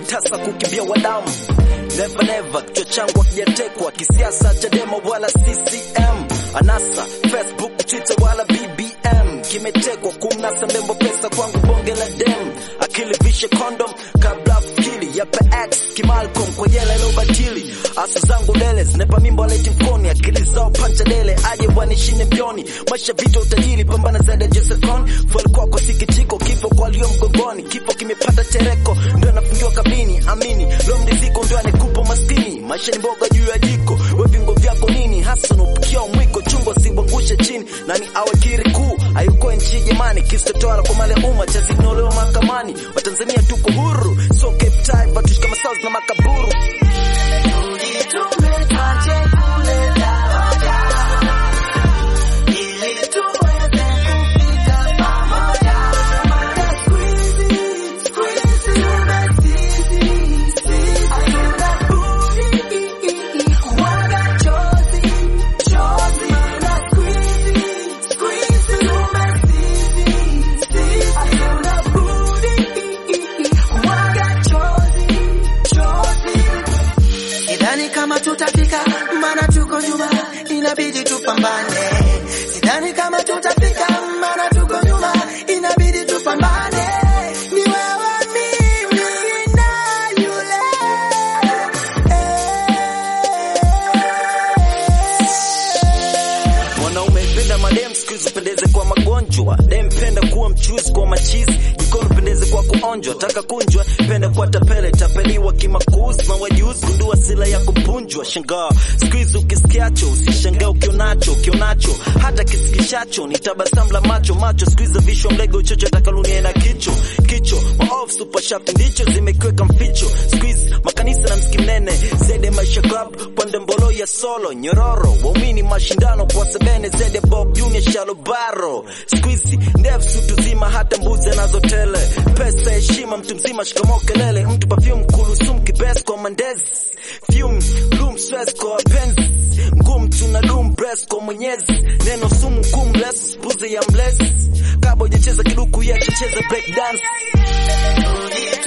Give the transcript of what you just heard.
tasa kukimbia wadamu never never, kichwa changu hakijatekwa kisiasa, Chadema wala CCM, anasa Facebook, Twitter wala BBM, kimetekwa kumnasa mrembo, pesa kwangu bonge la dem, akili vishe condom kabla fikili yape X kimalcolm kwa jela ilo batili, asa zangu dele zinepa mimbo aleti mfukoni, akili zao pancha dele aje wanishine mbioni, maisha vita utajiri, pambana zaidi ya Jesecon, fuel kwako sikitiko, kifo kwa walio mgongoni, kifo kimepata tereko, ndio nafungiwa kabini, amini leo mriziko ndio anekupa maskini, maisha ni mboga juu ya jiko, we vingo vyako nini hasa unapikia mwiko, chungo sibangushe chini, nani awe kiri kuu, hayuko nchi jamani, kisitotwala kwa mali ya umma cha zinolewa mahakamani, Watanzania tuko huru, so Cape Town watushika masauzi na makaburu Sidhani kama tutafika, maana tuko nyuma, inabidi tupambane. Sidhani kama tutafika, maana tuko nyuma, inabidi tupambane. Ni wewe, mimi na yule. Mwanaume penda madem siku hizi upendeze kwa magonjwa, dem penda kuwa mchuzi kwa machizi, jikoni upendeze kwa kuonjwa, taka kunjwa, penda kwa tapele, tapeliwa kimakuzi na wajuzi, gundua sila ya kupunjwa, shangaa siku hizi ukisikiacho, usishangaa ukionacho, ukionacho hata kisikishacho, ni tabasamu la macho macho, siku hizi vishwa mlego chocho, takalunia na kicho kicho, maof super sharp ndicho zimekiweka mficho, siku hizi makanisa na msikiti mnene, zede maisha club, pande mbolo ya solo, nyororo, waumini mashindano kwa sebene, zede Bob Junior Shalobaro, siku hizi ndefu sutu zima, hata mbuzi anazo tele, pesa heshima, mtu mzima shikamo kelele, mtu perfume kulusum kibes kwa mandezi, fume loom stress kwa wapenzi, ngumu tuna loom breast kwa mwenyezi, neno sumu kum less buzi ya mlezi, kabo hujacheza kiduku yachecheza break dance Tulie